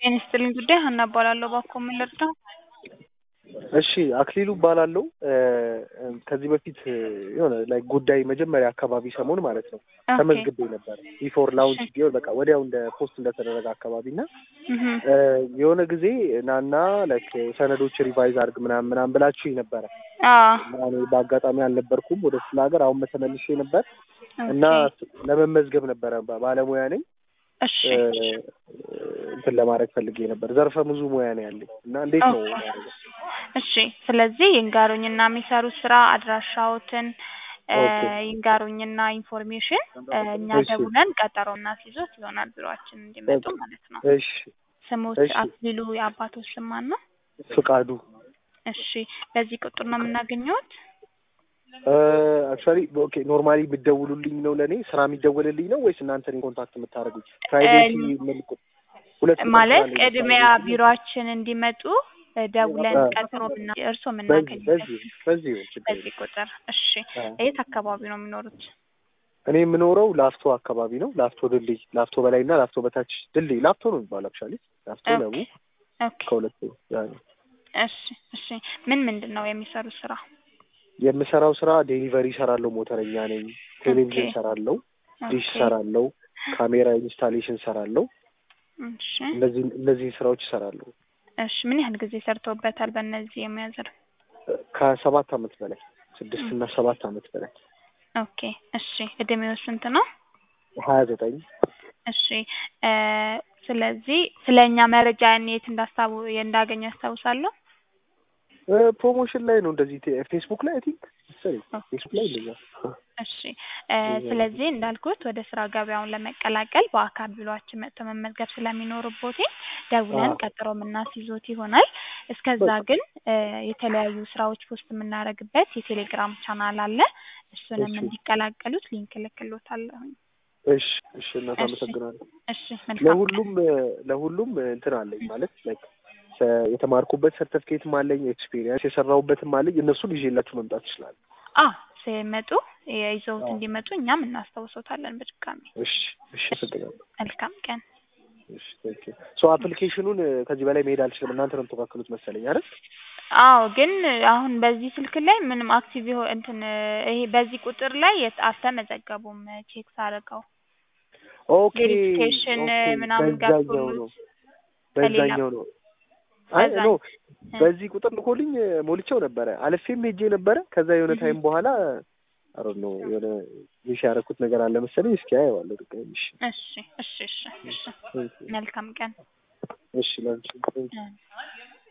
ጤና ይስጥልኝ ጉዳይ ሀና እባላለሁ። እባክዎ ምን ልርዳው? እሺ አክሊሉ እባላለሁ። ከዚህ በፊት የሆነ ላይ ጉዳይ መጀመሪያ አካባቢ ሰሞን ማለት ነው ኦኬ። ተመዝግቤ ነበር ቢፎር ላውንች ቢሆን በቃ ወዲያው እንደ ፖስት እንደተደረገ አካባቢ እና እህ የሆነ ጊዜ ናና ላይክ ሰነዶች ሪቫይዝ አድርግ ምናምን ምናምን ብላችሁኝ ነበረ አዎ እና እኔ በአጋጣሚ አልነበርኩም ወደ ስለ ሀገር አሁን ተመልሼ ነበር እና ኦኬ። ለመመዝገብ ነበረ ባለሙያ ነኝ እሺ እንትን ለማድረግ ፈልጌ ነበር። ዘርፈ ብዙ ሙያ ነው ያለኝ እና እንዴት ነው ኦኬ። ማድረገው? እሺ ስለዚህ ይንገሩኝና የሚሰሩት ስራ አድራሻዎትን እ ኦኬ። ይንገሩኝና ኢንፎርሜሽን እ እኛ እሺ። ደውለን ቀጠሮ እናስይዞት ይሆናል ቢሮአችን እንዲመጡ ማለት ነው። እሺ ስሞት እሺ። አክሊሉ የአባቶች ስም ማን ነው? ፍቃዱ እሺ በዚህ ቁጥር ነው የምናገኘውት? አክቹዋሊ ኦኬ ኖርማሊ የምትደውሉልኝ ነው ለእኔ ስራ የሚደወልልኝ ነው ወይስ እናንተ እኔን ኮንታክት የምታደርጉኝ? ፕራይቬሲ መልኩ ሁለት ቁጥር ማለት ስላለኝ ቅድሚያ private- ቢሮአችን እንዲመጡ እ ደውለን አ- ቀጠሮ ምና እርስዎ በዚህ የምናገኝበት በዚህ በዚህ ነው ችግር በዚህ የለም። ቁጥር እሺ። አ። የት አካባቢ ነው የሚኖሩት? እኔ የምኖረው ላፍቶ አካባቢ ነው። ላፍቶ ድልድይ፣ ላፍቶ በላይና ላፍቶ በታች ድልድይ፣ ላፍቶ ነው የሚባለው አክቹዋሊ ላፍቶ ኦኬ። ለቡ ኦኬ ከሁለቱ ያ ነው። እሺ እሺ። ምን ምንድን ነው የሚሰሩት ስራ? የምሰራው ስራ ዴሊቨሪ እሰራለሁ፣ ሞተረኛ ነኝ። ቴሌቪዥን ኦኬ። እሰራለሁ፣ ዲሽ ኦኬ እሰራለሁ፣ ካሜራ ኢንስታሌሽን እሰራለሁ። እሺ እነዚህ እነዚህ ስራዎች እሰራለሁ እሺ። ምን ያህል ጊዜ ሰርተውበታል በእነዚህ የሙያ ዘርፍ? ከሰባት አመት በላይ ስድስት እና ሰባት አመት በላይ ኦኬ እሺ። እድሜው ስንት ነው? ሀያ ዘጠኝ እሺ እ ስለዚህ ስለ እኛ መረጃ የት እንዳስታው እንዳገኙ ያስታውሳሉ? እ ፕሮሞሽን ላይ ነው እንደዚህ ቴ- ፌስቡክ ላይ አይ ቲንክ መሰለኝ ፌስቡክ ላይ እንደዛ እሺ እ ስለዚህ እንዳልኩት ወደ ስራ ገበያውን ለመቀላቀል በአካል ቢሮአችን መጥቶ መመዝገብ ስለሚኖርቦት ደውለን አዎ። ቀጠሮ የምናስይዞት ይሆናል። እስከዛ ግን እ የተለያዩ ስራዎች ፖስት የምናደርግበት የቴሌግራም ቻናል አለ። እሱንም እሺ። እንዲቀላቀሉት ሊንክ እልክልዎታለሁ። እሺ እሺ እናት እሺ አመሰግናለሁ። እሺ መልካም ቀን። ለሁሉም ለሁሉም እንትን አለኝ ማለት ላይክ ሰ- የተማርኩበት ሰርተፍኬትም አለኝ ኤክስፒሪየንስ የሰራሁበትም አለኝ እነሱን ይዤላችሁ መምጣት ይችላል። አ ሲመጡ ይዘውት አዎ። እንዲመጡ እኛም እናስታውሶታለን በድጋሚ። እሺ እሺ አመሰግናለሁ። መልካም ቀን። እሺ ቴንክ ዩ ሶ አፕሊኬሽኑን ከዚህ በላይ መሄድ አልችልም። እናንተ ነው የምትወካክሉት መሰለኝ አይደል? አዎ ግን አሁን በዚህ ስልክ ላይ ምንም አክቲቭ ይሆ እንትን ይሄ በዚህ ቁጥር ላይ የት አልተመዘገቡም ቼክ ሳደርገው ኦኬ ቬሪፊኬሽን ኦኬ ምናምን በዛኛው ነው ገብቶሎት ከሌላ በዛኛው ነው። አይ በዛ ኖ እ በዚህ ቁጥር ልኮልኝ ሞልቼው ነበረ አልፌም ሄጄ ነበረ። ከዛ የሆነ እህ ታይም በኋላ አሮ ነው የሆነ ሚስ ያደረኩት ነገር አለ መሰለኝ። እስኪ አየዋለሁ ድጋሚ። እሺ እሺ እሺ እሺ እሺ ቴንክ ዩ መልካም ቀን እሺ ላንቺ ቴንክ ዩ እ